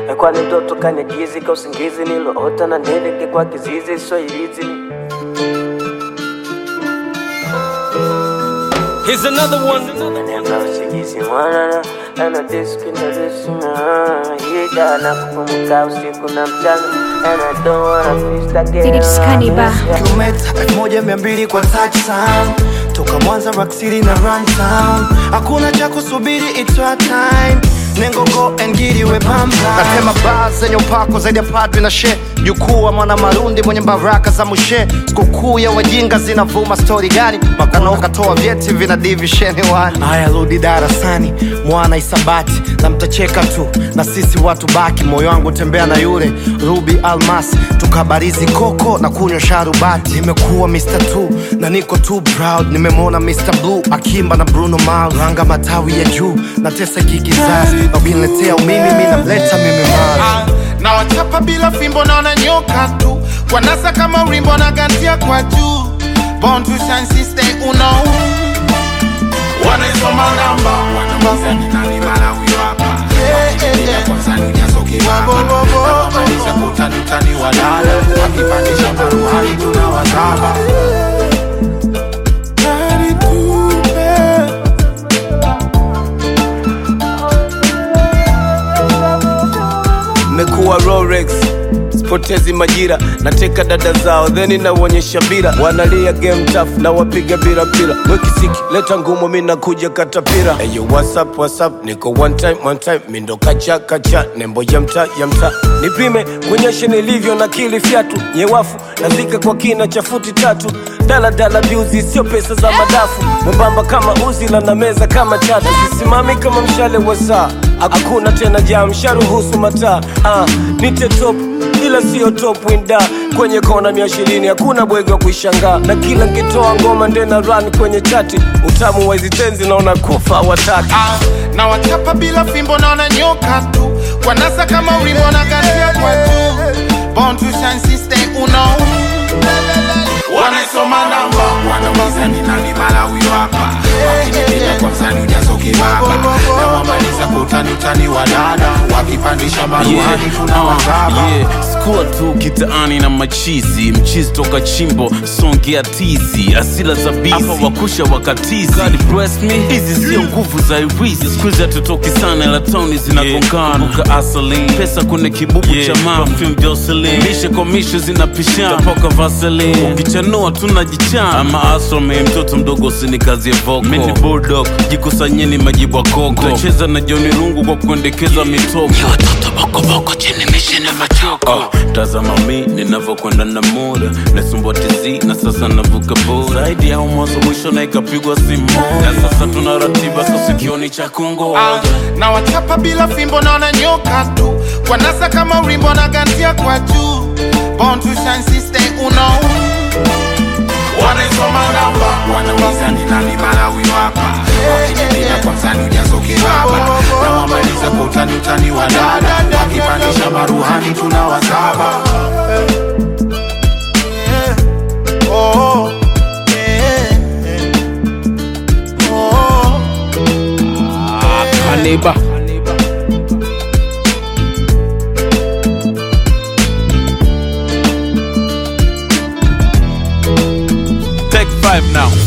kwani ndoto kanyagizi ka usingizi niloota na nileke kwa kizizi so ilizi Here's another one. Namba usingizi mwanana ana diski na disina hida na kupumuka usiku na mchana and I don't wanna face that girl It's Cannibal. kilomita elfu moja mia mbili kwa touchdown toka Mwanza Rock City na Run Town, hakuna cha kusubiri, it's our time. Nengo go and get it we pamba. Natema baa zenye upako zaidi ya padri na she jukuu wa mwana marundi mwenye baraka za mushe. Sikukuu ya wajinga zinavuma stori gani? Makana ukatoa vyeti vina divisheni wani. Haya, rudi darasani mwana isabati, na mtacheka tu na sisi watu baki. Moyo wangu tembea na yule Ruby Almas, tukabarizi koko na kunywa sharubati. Nimekuwa Mr. Two na niko too proud. Nimemwona Mr. Blue akimba na Bruno Mars, ranga matawi ya juu na tesa kikizazi, na ukiniletea umimi mi namleta mimi Mars. Ah, na wachapa bila fimbo naona nyoka tu wanasa kama urimbo na gantia kwa juu Born to shine sister uno wanaisoma namba wanauliza ni nani mara huyo hapa Wakikimbia kwanza ni jazo kibaba na wamaliza kutani utani wa dada wakipandisha maruhani tunawazaba Gari tupe Mekuwa Rolex sipotezi majira nateka dada zao theni naonyesha bira wanalia game tough na wapiga bila pila wekisiki leta ngumu mi nakuja katapira eyo whatsapp whatsapp niko one time one time mindo kacha kacha nembo ya mta ya mta nipime kuonyesha nilivyo na kili fyatu nyewafu nazika kwa kina cha futi tatu daladala biuzi sio pesa za madafu mwembamba kama uzila na meza kama chatu sisimami kama mshale wa saa hakuna tena jam sharuhusu mataa ah, nite top ila sio top winda kwenye kona mia ishirini hakuna bwege wa kuishangaa na kila nkitoa ngoma ndena run kwenye chati utamu wa hizi tenzi naona kufa wataki Ah, na wachapa bila fimbo naona nyoka tu wanasa kama ulimbo na gantia kwa juu Born to shine sister uno wanaisoma namba wanauliza ni nani mara huyo hapa wakinipiga kwa msani ujazo kibaba na wamaliza kutani utani wa dada wakipandisha maruhani tunawazaba yeah. skua tu kitaani na machizi mchizi toka chimbo songea tizi asila za bizi hapa wakusha wakatizi God bless me hizi sio nguvu za irisi skuizi hatutoki sana ila tauni zinagongana yeah. asali pesa kwenye kibubu yeah. cha mama perfume Jocelyn mishe kwa mishe zinapishana tapoka vaseline ukichanua tunajichana ama asome mtoto mdogo usinikazie voko mini bulldog jikusanyeni majibu ya koko tacheza na joni rungu kwa kuendekeza mitoko watoto bokoboko chini mishe na machoko oh, tazama mi ninavyokwenda na muda nasumbua tizi na sasa navuka boda zaidi ya mwanzo mwisho na ikapigwa simu na sasa tuna ratiba so sikioni cha kungo Ah, na wachapa bila fimbo naona nyoka tu wanasa kama urimbo na gantia kwa juu Born to shine sister uno wanaisoma namba wanauliza ni nani mara huyo hapa wakinipiga kwa msani ujazo kibaba na wamaliza kwa utani utani wa dada wakipandisha maruhani tunawazaba Oh, yeah, yeah. Oh. Kaneba. take five now